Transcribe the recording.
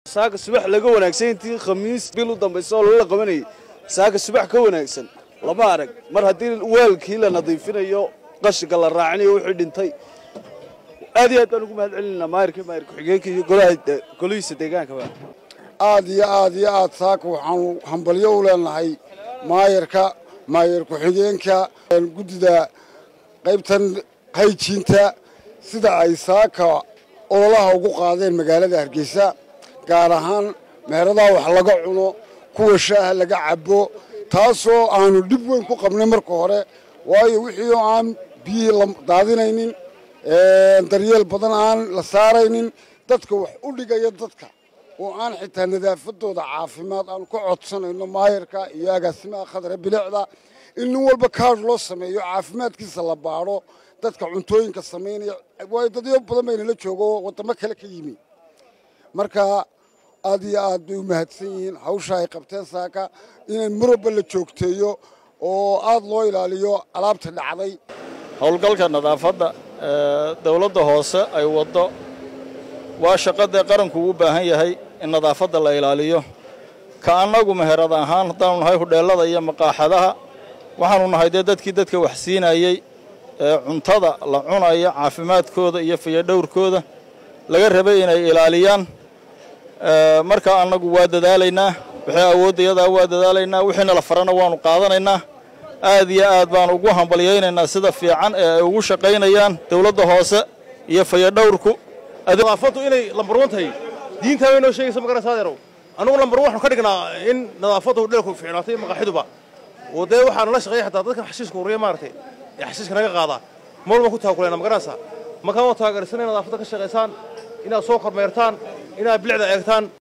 saaka subax laga wanaagsan intii khamiis bil u dambaysa oo lala qabanayay saaka subax ka wanaagsan lama arag mar haddii waalkii la nadiifinayo qashinka la raacinayo wixii dhintay aad iyo aad baan ugu mahad celinaynaa maayirka maayir ku-xigeenka iyo golihiisa deegaankaba aad iyo aad iyo aad saaka waxaanu hambalyo u leenahay maayarka maayar ku-xigeenka guddida qaybtan hayjiinta sida ay saaka ololaha ugu qaadeen magaalada hargeysa gaar ahaan meheradaha wax laga cuno kuwa shaaha laga cabo taasoo aanu dhib weyn ku qabnay marka hore waayo wixii oo aan biyihii la daadinaynin daryeel badan aan la saaraynin dadka wax u dhigaya dadka oo aan xitaa nadaafadooda caafimaad aanu ka codsanayno maayarka iyo agaasimaha khadre bilicda in nin walba kaadh loo sameeyo caafimaadkiisa la baadho dadka cuntooyinka samaynaya waayo dadyo badan baynala joogo waddamo kale ka yimi marka aad iyo aad bay u mahadsan yihiin hawsha ay qabteen saaka inay marwalba la joogteeyo oo aad loo ilaaliyo alaabta dhacday howlgalka nadaafadda dowladda hoose ay waddo waa shaqadee qaranku u baahan yahay in nadaafadda la ilaaliyo ka annagu meherad ahaan haddaanu nahay hudheellada iyo maqaaxadaha waxaanu nahay dee dadkii dadka wax siinayey ee cuntada la cunaya caafimaadkooda iyo fayadhowrkooda laga rabay inay ilaaliyaan markaa annagu waa dadaalaynaa wixii awoodda iyadaa waa dadaalaynaa wixiina la farana waannu qaadanaynaa aad iyo aad baanu ugu hambalyaynaynaa sida fiican ee ay ugu shaqaynayaan dowladda hoose iyo fayadhowrku nadaafaddu inay lambarwan tahay diintaa way noo sheegaysa magaraysa adeerow annugu lambar waxaanu ka dhignaa in nadaafaddu dheelku fiicnaatay maqaaxiduba oo dee waxaanu la shaqeeya xataa dadkan xashiiska ururiya maaragtay ee xashiiska naga qaadaa mar baan ku taakulayna magaraysa markaan waa taageersan inaad nadaafadda ka shaqaysaan inaad soo kormeertaan inaad bilicda eegtaan